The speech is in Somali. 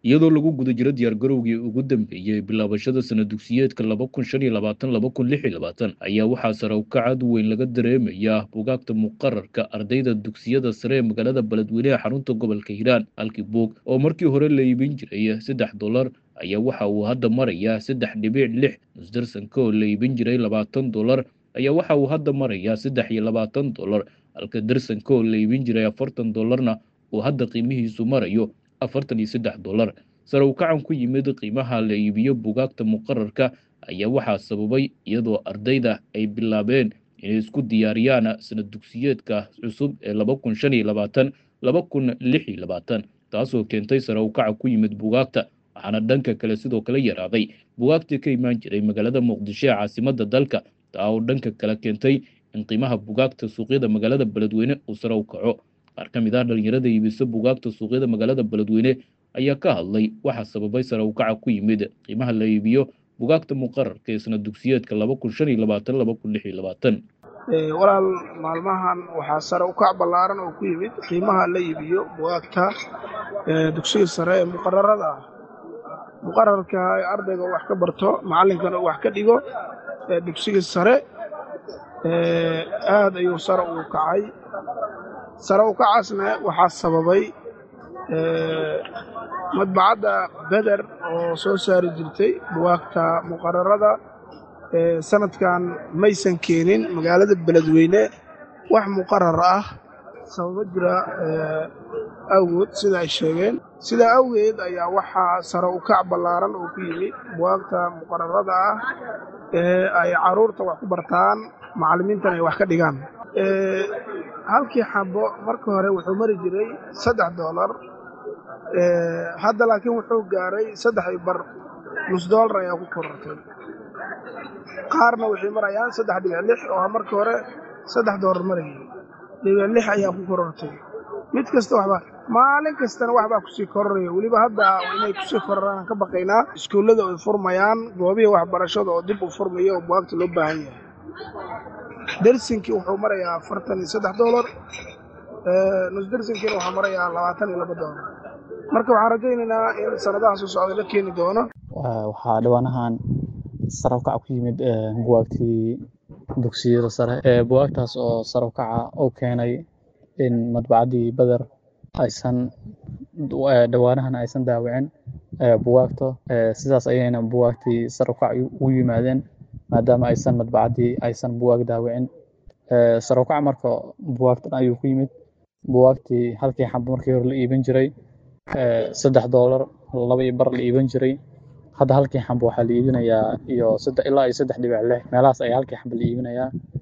iyadoo lagu guda jiro diyaargarowgii ugu dambeeyey bilaabashada sana dugsiyeedka laba kun shan iyo labaatan laba kun lix iyo labaatan ayaa waxaa sare ukacad weyn laga dareemayaa bugaagta muqararka ardayda dugsiyada sare ee magaalada beledweyne ee xarunta gobolka hiiraan halkii buug oo markii hore la iibin jiray saddex dolar ayaa waxa uu hadda marayaa saddex dhibic lix nusdarsanka oo la iibin jiray labaatan dolar ayaa waxa uu hadda marayaa saddex iyo labaatan dolar halka darsanka oo la iibin jiray afartan dolarna uu hadda qiimihiisu marayo afartan iyo saddex dolar sare ukacan ku yimid qiimaha la iibiyo bugaagta muqararka ayaa waxaa sababay iyadoo ardayda ay bilaabeen inay isku diyaariyaan sanad dugsiyeedka cusub ee laba kun shan iyo labaatan laba kun lix iyo labaatan taasoo keentay sare ukaca ku yimid bugaagta waxaana dhanka kale sidoo kale yaraaday bugaagtii ka imaan jiray magaalada muqdisho ee caasimada dalka taa oo dhanka kale keentay in qiimaha bugaagta suuqyada magaalada beledweyne uu sare u kaco qaar ka mid ah dhalinyarada iibisa bugaagta suuqyada magaalada beledweyne ayaa ka hadlay waxaa sababay sare ukaca ku yimid qiimaha la iibiyo bugaagta muqararka ee sana dugsiyeedka laba kun shan iyo labaatan laba kun lix iyo labaatan walaal maalmahan waxaa sare ukac ballaaran oo ku yimid qiimaha la iibiyo bugaagta dugsiga sare ee muqararada ah muqararka ardayga wax ka barto macallinkana wax ka dhigo dugsiga sare aad ayuu sare ugu kacay sare ukacaasna waxaa sababay madbacadda beder oo soo saari jirtay bugaagta muqararada sanadkan maysan keenin magaalada beledweyne wax muqarar ah sababo jira awgood sida ay sheegeen sidaa awgeed ayaa waxaa sare ukac ballaaran oo ku yimid bugaagta muqararada ah ee ay carruurta wax ku bartaan macallimiintana ay wax ka dhigaan halkii xabo marka hore wuxuu mari jiray saddex doolar hadda laakiin wuxuu gaaray saddex iyo bar nus doolar ayaa ku korortay qaarna waxay marayaan saddex dhibic lix oo markii hore saddex doolar marayay dhibic lix ayaa ku korortay mid kasta waxba maalin kastana waxbaa kusii kororaya weliba hadda inay kusii kororaan ka baqaynaa iskuullada ay furmayaan goobihii waxbarashada oo dib u furmaya oo bugaagta loo baahan yahay dersinkii wuxuu marayaa afartan iyo saddex doolar nusdersinkiina wuxuu marayaa labaatan iyo laba doolar marka waxaan rajaynaynaa in sanadaha soo socda la keeni doono waxaa dhawaanahan sare ukaca ku yimid bugaagtii dugsiyada sare bugaagtaas oo sare ukaca u keenay in madbacaddii beder aysan dhawaanahan aysan daawicin bugaagta sidaas ayayna bugaagtii sare ukac u yimaadeen maadaama aysan madbacaddii aysan bugaag daawicin sare ukaca marka bugaagtan ayuu ku yimid bugaagtii halkii xabo markii hore la iibin jiray saddex doolar laba iyo bar la iibin jiray hadda halkii xabo waxaa la iibinayaa iyo ilaa iyo saddex dhibic lix meelahaas ayaa halkii xabo la iibinayaa